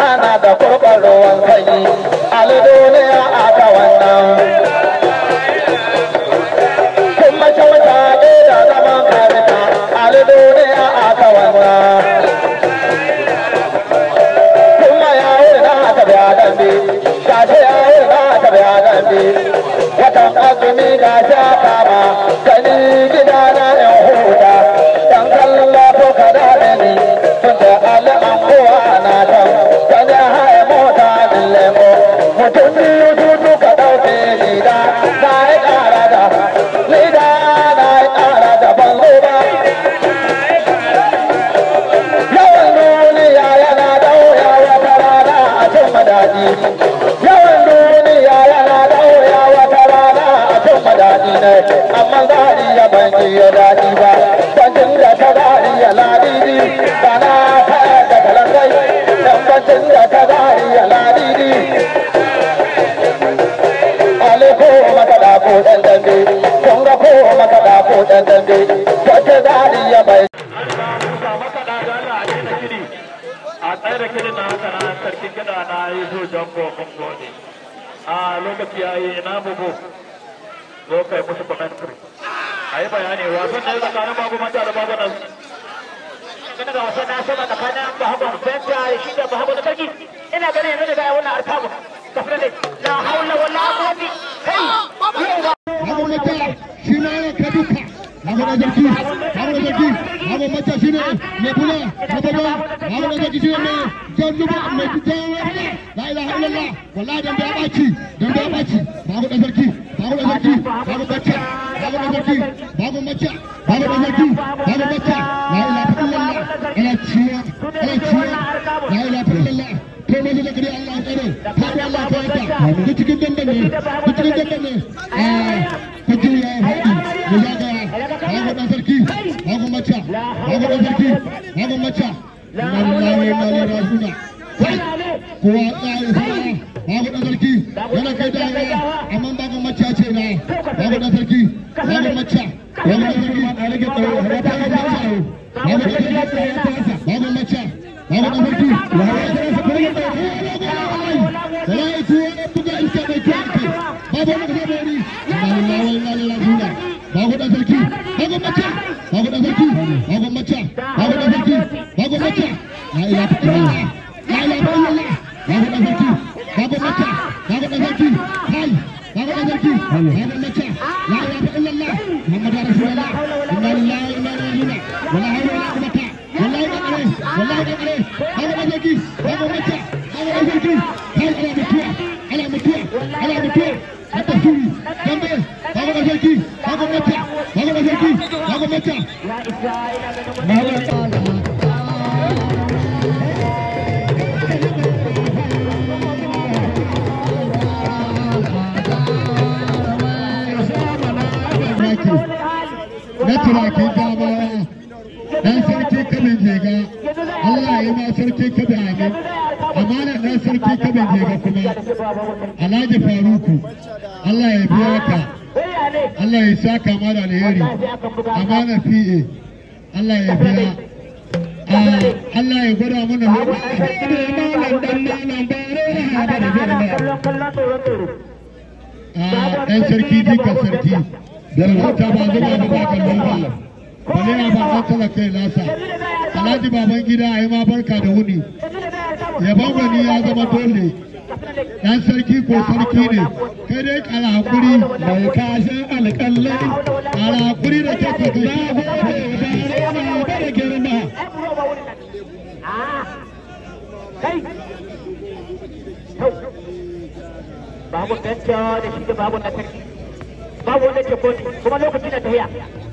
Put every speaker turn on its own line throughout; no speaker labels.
kana da kurɓar ruwan sanyi ali duniya aka wannan kuma kyauta ne da zaman karita ali duniya aka wannan kuma ya wuri na aka biya dambe ga shi ya wuri na aka biya dambe watan azumi ga shi aka ma gani gida na yan huta dan kallon lafo ka da ni tun da ali an kowa na can gani haye mota min lemo mutum biyu tutu ka ɗauke lida na yi ƙara da lida na yi ƙara da ban zo ba yawan duniya yana da wuya wata rana a cin madadi yawan duniya yana da wuya wata rana a cin madadi ne amma zari ya ban ji ya daɗi ba bancin da ta zari ya ladidi ba na kaya da kalangai dan bancin da ta zari ya ladidi ale ko maka da ko dan dambe kun ga ko maka da ko dan dambe wata zari ya bai
a tsaye da kiɗin na haka na sarkin kiɗa na yi so jango mun gode a lokaci ya yi ina bugu zo kai musu commentary a yi bayani wasan da ya tsakanin babu manta da babu nan
Kana ga wasan na sama tsakanin Bahagon Benta da shi da Bahagon na sarki ina ganin yanzu da ga wannan arkabu kafin da la haula wala quwwata kai yau ba
Hago mata shi ma yana ka duka. Hago na zarki, hago na zarki, hago mata shi ne mai kula na baba, hago na zarki shi ne mai jan zuba mai jan wani. La ilaha illallah, wallahi dan da ya baci, dan da ya baci. Hago na zarki, hago na zarki, hago mata, hago na zarki, hago mata, hago na zarki, hago mata. La ilaha illallah, ana ciya, ana ciya. La ilaha illallah. Kai mai da kare Allah ya tsare, kai Allah ya tsare. Duk cikin dandan ne, duk cikin dandan ne. Ah, kuji ya haɗi, mu zagaya, hagu ɗan sarki, hagu maca, hagu ɗan sarki, hagu maca. Inna lillahi wa inna ilaihi raji'un. Kai, kowa tsaya sama, hagu ɗan sarki, yana kai dawa, amma babu maca ce na, hagu ɗan sarki, hagu maca, hagu ɗan sarki, a rage tsawo, ya ta yi maca, hagu ɗan sarki, hagu maca, hagu ɗan sarki, hagu ɗan sarki, ya rage tsawo, Wallahi tuwo na buga iska mai kyau ake. Babu wani kasa da wani. Inna lillahi wa inna ilaihi raji'un. Babu dan sarki. Babu mace. Babu dan sarki. Babu mace. Babu dan sarki. Babu mace. La ilaha illallah. La ilaha illallah. Babu dan sarki. Babu mace. Babu dan sarki. Kai. Babu dan sarki. Babu mace. La ilaha illallah. Muhammadu rasulullah. Inna lillahi wa inna ilaihi raji'un. Wala hawla wala quwwata. Wallahi da kare. Wallahi da kare. Babu dan sarki. Babu mace. Babu dan sarki. Kai ana mutuwa. Ana mutuwa. Ana mutuwa. Hata suri. Dambe. Babu dan sarki. Babu mace. Babu dan sarki. Babu mace.
ya isa ina ganin
Babu na turakin dama dan sarki kabin jega Allah ya ma sarki kabin amin amanar dan sarki kabin jega kuma Alhaji Faruku Allah ya biya ka Allah ya saka ma da alheri amanar PA Allah ya biya Ah, Allah ya gwada mana lokaci da malam dan malam bare na hada da jirma
kallon kallon tsoro tsoro
a ɗan sarki jika sarki da wata ba zuba da ba kallon ba bale a ba an kala kai nasa alhaji baban gida a yi ma barka da wuni yaban gwani ya zama dole ɗan sarki ko sarki ne kai dai kara hakuri mai kashin alƙallai kara hakuri da ke ka gani na ba da girma
kai babu benta da shi da babu na sarki babu wanda ke koti kuma lokaci na tafiya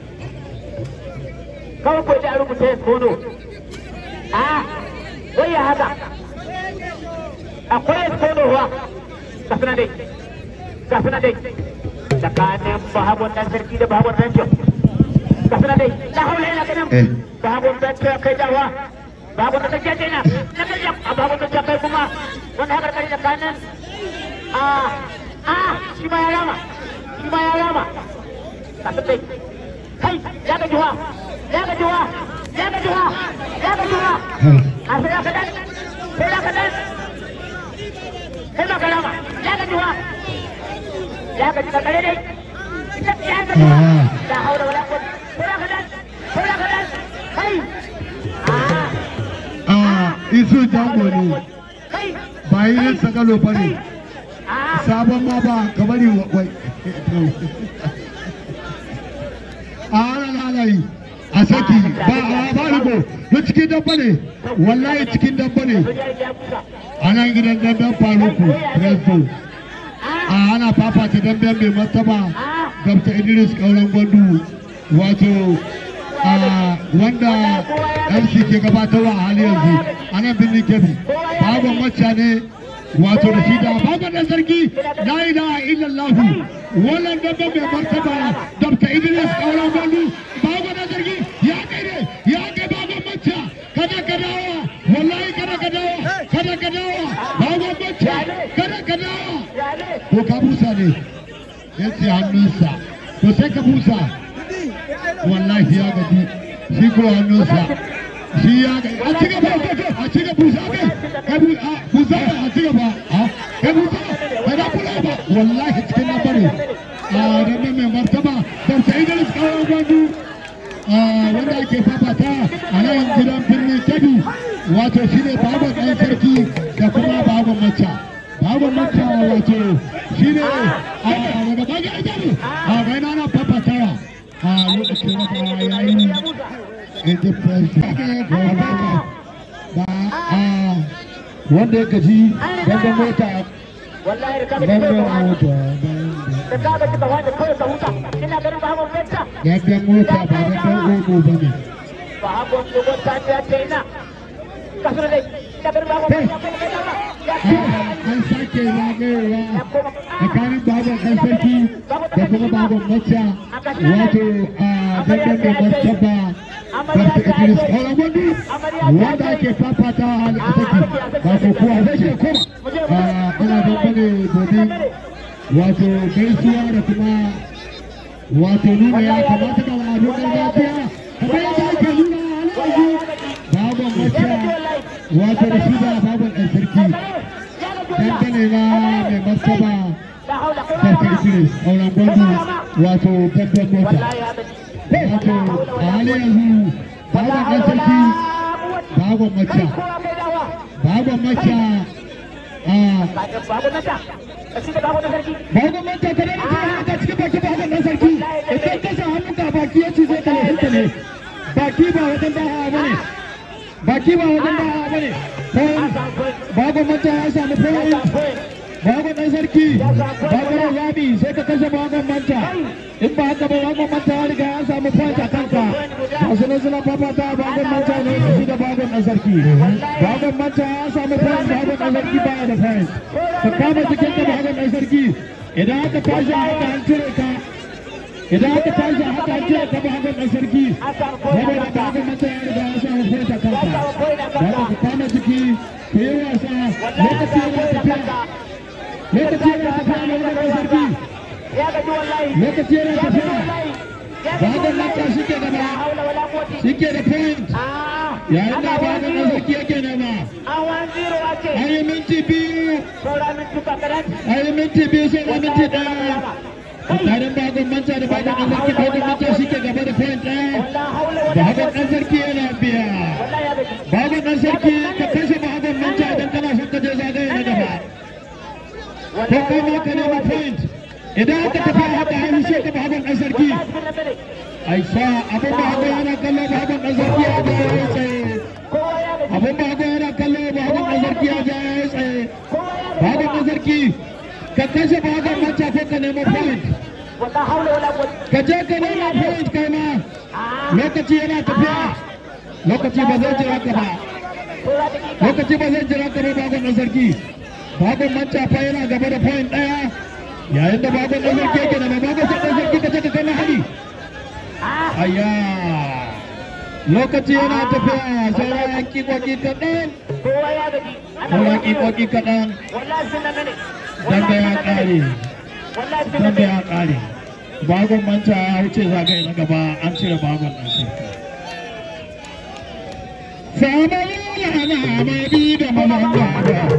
kawai ko da rubuta ya kono a wai ya haka akwai ya kono wa kafina dai kafina dai tsakanin bahabon dan sarki da bahabon benta kafina dai la haula illa billah bahabon benta kai dawa bahabon da take dina na kai a bahabon da kai kuma wanda haka kai tsakanin a a shi ma ya rama shi ma ya rama kafin dai kai ya ga juwa ya ga juwa ya ga juwa ya ga juwa a sai ya kadan sai ya kadan kalama ya gaji wa ya gaji ka kare dai ya gaji wa la haula wala quwwata kura kadan kura kadan kai ah
a isu jango ne
kai
ba yi yin sakalo ba ne
ah
sabon ma ba ka bari wa wai a ana halayi a saki ba a ba rigo na cikin dabba ne wallahi cikin dabba ne
ya ya kusa
a nan gidan damben faruku presto a ana fafata damben mai martaba gabta idris kauran gwandu wato a wanda mc ke gabatarwa a hali yanzu a nan birnin kebbi bagon macca ne wato da shi da bagon da sarki la ilaha illallahu wannan damben mai martaba gabta idris kauran gwandu bagon da sarki ya kai ne ya kai bagon macca kada ka dawo wallahi kada ka dawo kada ka dawo bagon macca kada ka dawo
ya ne
ko ka busa ne ya ce hannunsa to sai ka busa wallahi ya gaji shi ko hannunsa shi ya gaji a ci gaba a ci gaba busa kai ka bu a busa a ci gaba a ka busa ka da kula ba wallahi cikin na bare a da mai martaba da sai da kawo gwandu wanda ake fafata a nan gidan birnin kebbi wato shi ne baban ɗan sarki da kuma baban macca baban macca wato shi ne a daga baga idanu a gaina na fafatawa a lokacin da ya yi indifference ba a wanda ya gaji dangan mota
wallahi da kaga
dangan
kawai
mota
da kaga kika wanda kawai ka huta ina ganin ba mun fenta
dangan mota ba dangan ogo ba ne
ba hagon dogon ta ta ta ina kasar dai ina ganin ba mun fenta kai kai dama ya
an sake zagayewa tsakanin baban ɗan sarki da kuma baban macca wato a dangan mai martaba Dr. Idris Olagundu wanda ake fafata a halin saki ba ko kuwa zai ke koma ana dangane domin wato gaisuwa da kuma wato nuna ya kamata da al'adun gargajiya kamar yadda ake nuna a halin baban macca wato da shi da baban ɗan sarki dangane na mai martaba Dr. Idris Olagundu wato babban mota wato a halin yanzu baban ɗan sarki baban macca baban macca a baban macca kada da kuma ta cikin baki baban ɗan sarki idan ka sa hannun ka baki ya cuce ka ne ne baki ba wajen da hawa bane baki ba wajen da hawa bane baban macca ya samu point bagon ɗan sarki bagon rabi sai ka kashe bagon manta in ba haka ba bagon manta ya riga ya samu point a kanka masu nan suna fafata bagon manta ne ya shi da bagon ɗan sarki bagon manta ya samu point bagon ɗan sarki baya da point ka kama jikin ka bagon ɗan sarki idan aka tashi a haka an cire ka idan aka tashi a haka an cire ka bagon ɗan sarki saboda bagon manta ya riga ya samu point a kanka da ka kama jiki ka yi wasa lokaci yana tafiya lokaci yana tafiya na wani sarki lokaci yana tafiya bagon mata shi ke gaba shi ke da point yayin da bagon na sarki yake nema an yi minti biyu an yi minti biyu sai da minti ɗaya tsakanin bagon manta da bagon na sarki bagon manta shi ke gaba da point ɗaya bagon ɗan sarki yana biya bagon ɗan sarki ka kashe bagon manta idan kana son ka je zagaye na gaba ko kai ma ka nema point idan aka tafi haka hannu sai ka bahagon ɗan sarki aisha abin bahagon yana kallo bahagon ɗan sarki ya ga ya tsaye abin bahagon yana kallo bahagon ɗan sarki ya ga ya tsaye bahagon ɗan sarki ka kashe bahagon manta ko ka nema point ka je ka nema point kai ma lokaci yana tafiya lokaci ba zai jira ka ba lokaci ba zai jira ka ba bahagon ɗan sarki bagon manta fa yana gaba da point ɗaya yayin da bagon ɗan sarki yake da mai bagon sai ɗan sarki ka ce ka kai mahali ayya lokaci yana tafiya sauran kikoki kaɗan sauran kikoki kaɗan dambe ya ƙare dambe ya ƙare bagon manta ya wuce zagaye na gaba an cire bagon ɗan sarki Sama yana mai bi da malanga